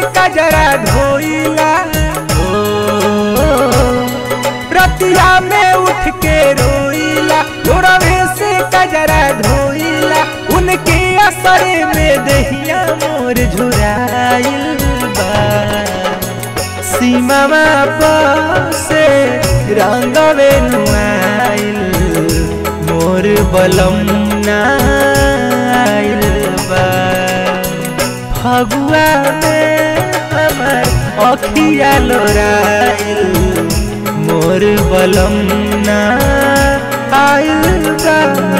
कजरा धोइला ओ रतिया में उठ के रोइला लोरवे से कजरा धोइला उनके असर में दहिया मोर झुराइल बा सीमा से रंगवे नुआइल मोर बलम नाइल बा फगुआ में हमर अखिया लोराइल मोर बलम नाइल बा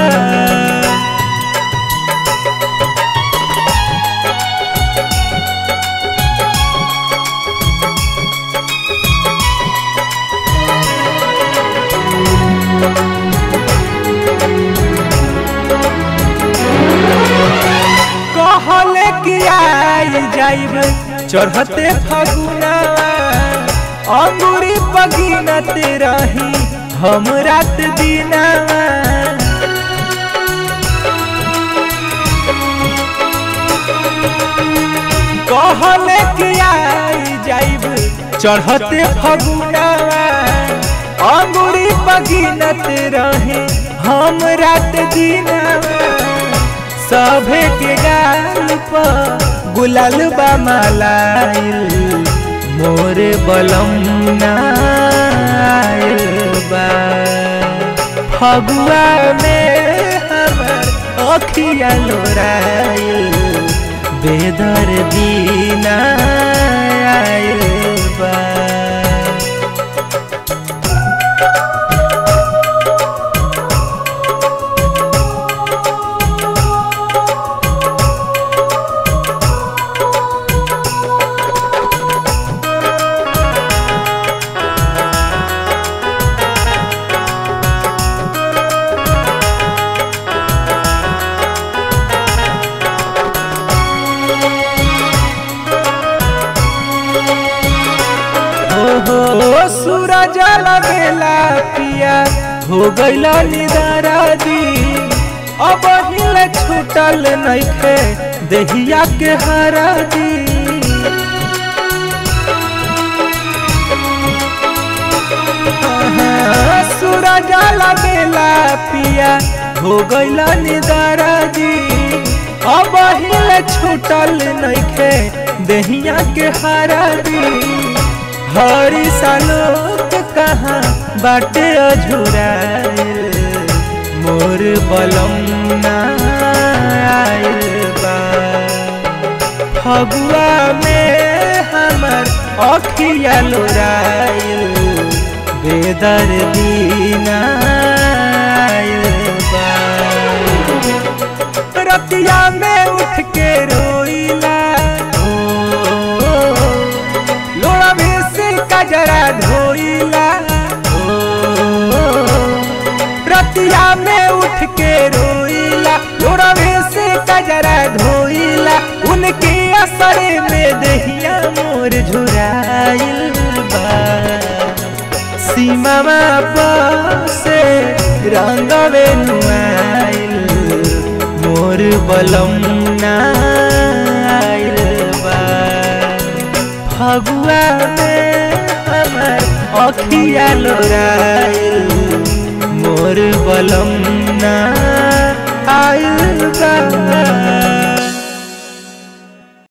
कहले कि आई जाइब चढ़ते फगुनावा अंगूरी पगिनत रही हम रात दिनावा कहले कि आई जाइब चढ़ते फगुनावा अंगूरी पगिनत रही हम रात दिनावा सभे के गाल पर गुलाल बा मालाइल मोर बलम नाइल बा फगुआ में हमर अखिया लोराइल बेदर दीना आइल बा हो सूरज लगेला पिया हो गईला निदारा दी अब हिल छूटल नइखे देहिया के हरा दी हाँ, सूरज लगेला पिया हो गईला निदारा दी अब हिल छूटल नइखे देहिया के हरा दी हरी सालोक कहाँ बाटे अझुराइल मोर बलम नाइल बा फगुआ में हमर अखिया लोराइल बेदर दीना बा रतिया में उठ के रोइला ओ लोड़ा से कजरा धोइला ओ रतिया में उठ के रोइला लोड़ा से कजरा धोइला उनके असर में दहिया मोर झुराइल बा सीमा से रंगवे नुआइल मोर बलम नाइल बा फगुआ में हमर अखिया लोराइल मोर बलम नाइल बा